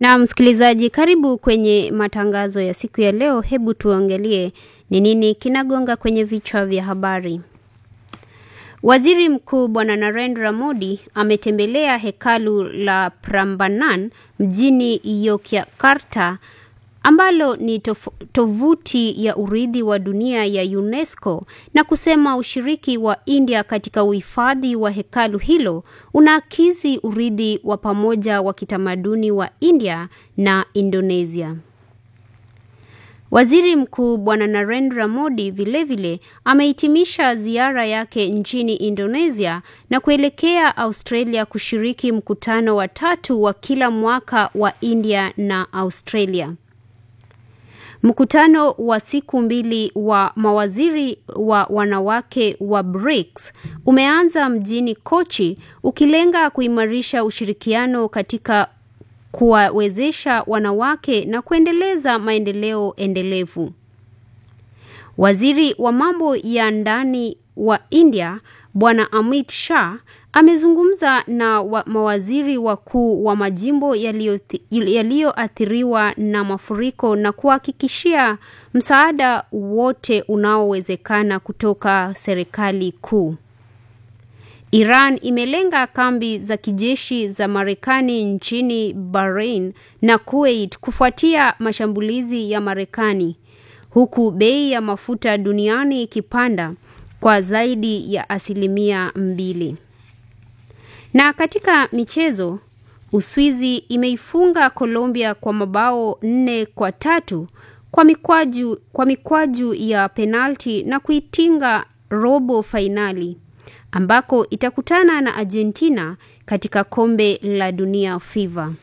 Na msikilizaji, karibu kwenye matangazo ya siku ya leo. Hebu tuangalie ni nini kinagonga kwenye vichwa vya habari. Waziri Mkuu Bwana Narendra Modi ametembelea hekalu la Prambanan mjini Yogyakarta ambalo ni tof tovuti ya urithi wa dunia ya UNESCO na kusema ushiriki wa India katika uhifadhi wa hekalu hilo unaakisi urithi wa pamoja wa kitamaduni wa India na Indonesia. Waziri Mkuu Bwana Narendra Modi vilevile amehitimisha ziara yake nchini Indonesia na kuelekea Australia kushiriki mkutano wa tatu wa kila mwaka wa India na Australia. Mkutano wa siku mbili wa mawaziri wa wanawake wa BRICS umeanza mjini Kochi ukilenga kuimarisha ushirikiano katika kuwawezesha wanawake na kuendeleza maendeleo endelevu. Waziri wa mambo ya ndani wa India Bwana Amit Shah amezungumza na wa mawaziri wakuu wa majimbo yaliyoathiriwa na mafuriko na kuhakikishia msaada wote unaowezekana kutoka serikali kuu. Iran imelenga kambi za kijeshi za Marekani nchini Bahrain na Kuwait kufuatia mashambulizi ya Marekani, huku bei ya mafuta duniani ikipanda kwa zaidi ya asilimia mbili. Na katika michezo, Uswizi imeifunga Colombia kwa mabao nne kwa tatu kwa mikwaju, kwa mikwaju ya penalti na kuitinga robo fainali ambako itakutana na Argentina katika kombe la dunia FIFA.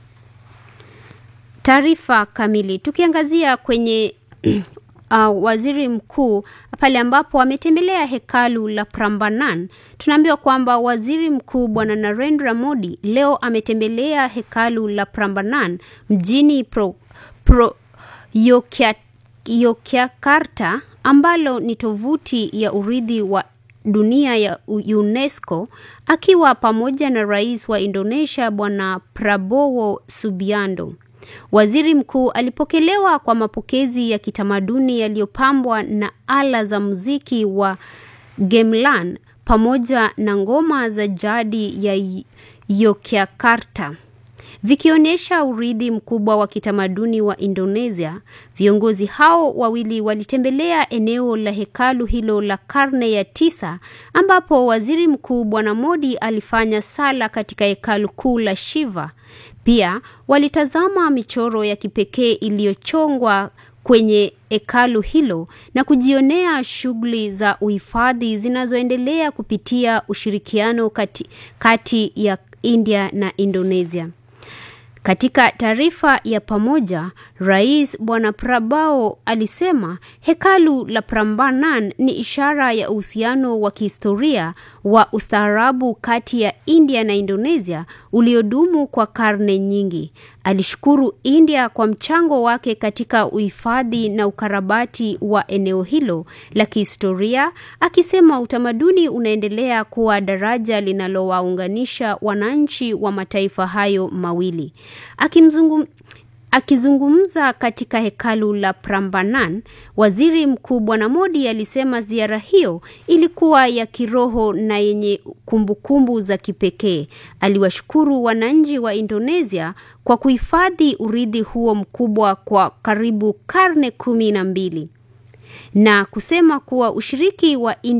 Taarifa kamili tukiangazia kwenye uh, waziri mkuu pale ambapo ametembelea hekalu la Prambanan, tunaambiwa kwamba waziri mkuu bwana Narendra Modi leo ametembelea hekalu la Prambanan mjini pro, pro, Yogyakarta ambalo ni tovuti ya urithi wa dunia ya UNESCO akiwa pamoja na rais wa Indonesia bwana Prabowo Subianto. Waziri mkuu alipokelewa kwa mapokezi ya kitamaduni yaliyopambwa na ala za muziki wa gamelan pamoja na ngoma za jadi ya Yogyakarta vikionyesha urithi mkubwa wa kitamaduni wa Indonesia. Viongozi hao wawili walitembelea eneo la hekalu hilo la karne ya tisa ambapo waziri mkuu bwana Modi alifanya sala katika hekalu kuu la Shiva. Pia walitazama michoro ya kipekee iliyochongwa kwenye hekalu hilo na kujionea shughuli za uhifadhi zinazoendelea kupitia ushirikiano kati, kati ya India na Indonesia. Katika taarifa ya pamoja, Rais Bwana Prabowo alisema hekalu la Prambanan ni ishara ya uhusiano wa kihistoria wa ustaarabu kati ya India na Indonesia uliodumu kwa karne nyingi. Alishukuru India kwa mchango wake katika uhifadhi na ukarabati wa eneo hilo la kihistoria, akisema utamaduni unaendelea kuwa daraja linalowaunganisha wananchi wa mataifa hayo mawili. Akimzungum Akizungumza katika hekalu la Prambanan, waziri mkuu bwana Modi alisema ziara hiyo ilikuwa ya kiroho na yenye kumbukumbu za kipekee. Aliwashukuru wananchi wa Indonesia kwa kuhifadhi urithi huo mkubwa kwa karibu karne kumi na mbili na kusema kuwa ushiriki wa India